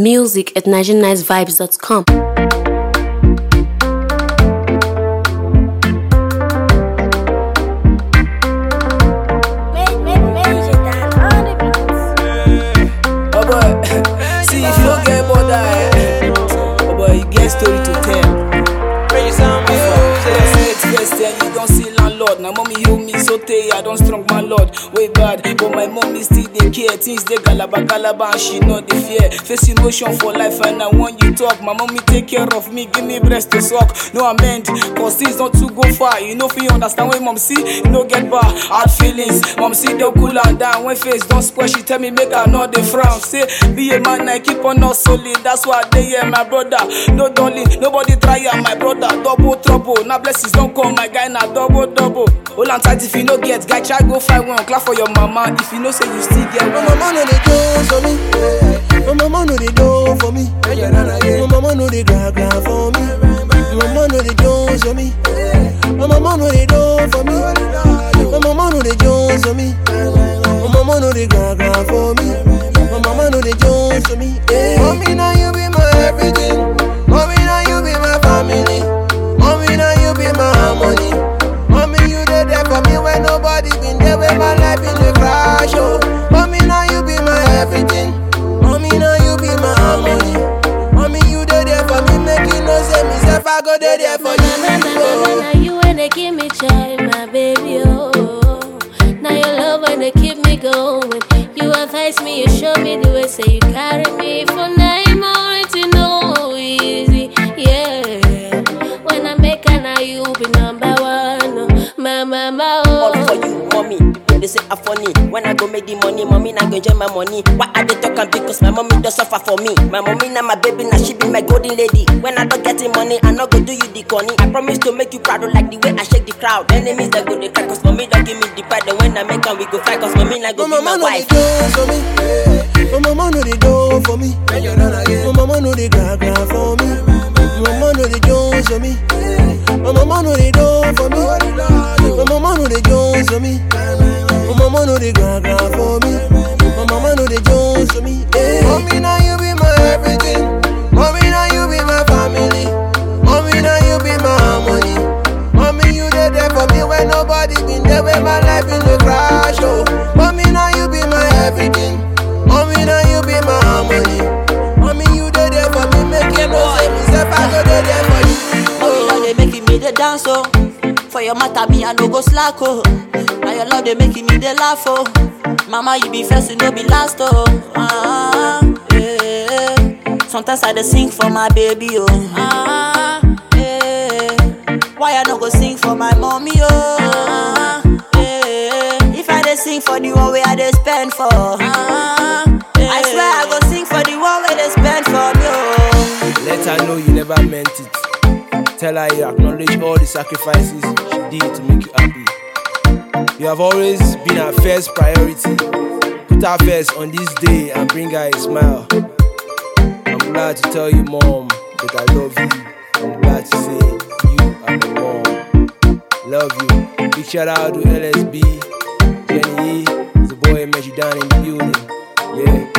Music at NigerianNiceVibes.com. Oh boy, see if you don't get mother, eh? Oh boy, you get story to tell. First, then you don't see landlord. Now mommy you me so tey I don't strong my lord. Way bad, but my mommy still dey care. Things dey galaba galaba and she know the fear. Face emotion for life and I want you talk. My mommy take care of me, give me breast to suck. No amend, cause things not too go far. You know fi understand when mom see, you no get bar. Hard feelings, mom see don't cool and down. When face don't spoil, she tell me make I not the frown. Say be a man, I keep on not solid. That's why they hear my brother. No darling, nobody try am, my brother. Double trouble, now blessings don't come, my guy now double double. Hold on tight if you no get, guy try go find one. Clap for your mama if you know say you still get My one. mama know they do for me. My mama know they do for me. My mama know they gra gra for me. My mama know they do for me. My mama know they do for me. My mama know they do for me. My mama know they gra gra for me. My mama know they do for me. Mommy now you be my everything. Mommy now you be my family. Mommy now you be my harmony. Mommy you dey there for me when nobody been there when my life in the crash. Oh, mommy now you be my everything. Mommy now you be my harmony. Mommy you dey there for me, make you know say me self I go dey there for you. Na, na, na, na, Oh. na, you when they give me joy, my baby, oh. Now your love when they keep me going. You advise me, you show me the way, say you carry me for nine more to know easy, yeah. When I make a now you be number one, oh. my mama, All for oh. you, mommy. People they say I'm funny. When I go make the money, mommy not go enjoy my money. Why are they talking? Because my mommy does suffer for me. My mommy now my baby, now she be my golden lady. When I don't get the money, I not go do you the conny. I promise to make you proud, like the way I shake the crowd. Enemies that go they cry, cause mommy don't give me the pride. And when I make them, we go fight, cause mommy not go My be my mama know they wife. do for me. My mama know they do for me. My mama know they gra gra for me. My mama know they do for me. My mama know they do for me. My mama know they do for me. My mama know they gra gra for me. My mama know they do for me. Mommy now you be my everything. Mommy now you be my family. Mommy now you be my harmony. Mommy you dey there for me when nobody been there when my life in the crash. Oh, mommy now you be my everything. Mommy now you be my harmony. Mommy you dey there for me, make you know say me self I go dey there for you. Mommy love they making me the dance oh. For your matter me I no go slack oh. Now your love they making me the laugh oh. Mama you be first you no be last oh. Ah, yeah. Sometimes I dey sing for my baby oh. Ah, yeah. Why I no go sing for my mommy oh. Ah, yeah. If I dey sing for the one way I dey spend for. Ah, yeah. I swear I go sing for the one way they spend for me oh. Let her know you never meant it. Tell her you acknowledge all the sacrifices she did to make you happy. You have always been her first priority. Put her first on this day and bring her a smile. I'm glad to tell you, mom, that I love you. I'm glad to say you are my mom. Love you. Big shout out to LSB, Jenny E, the boy Measure down in the building. Yeah.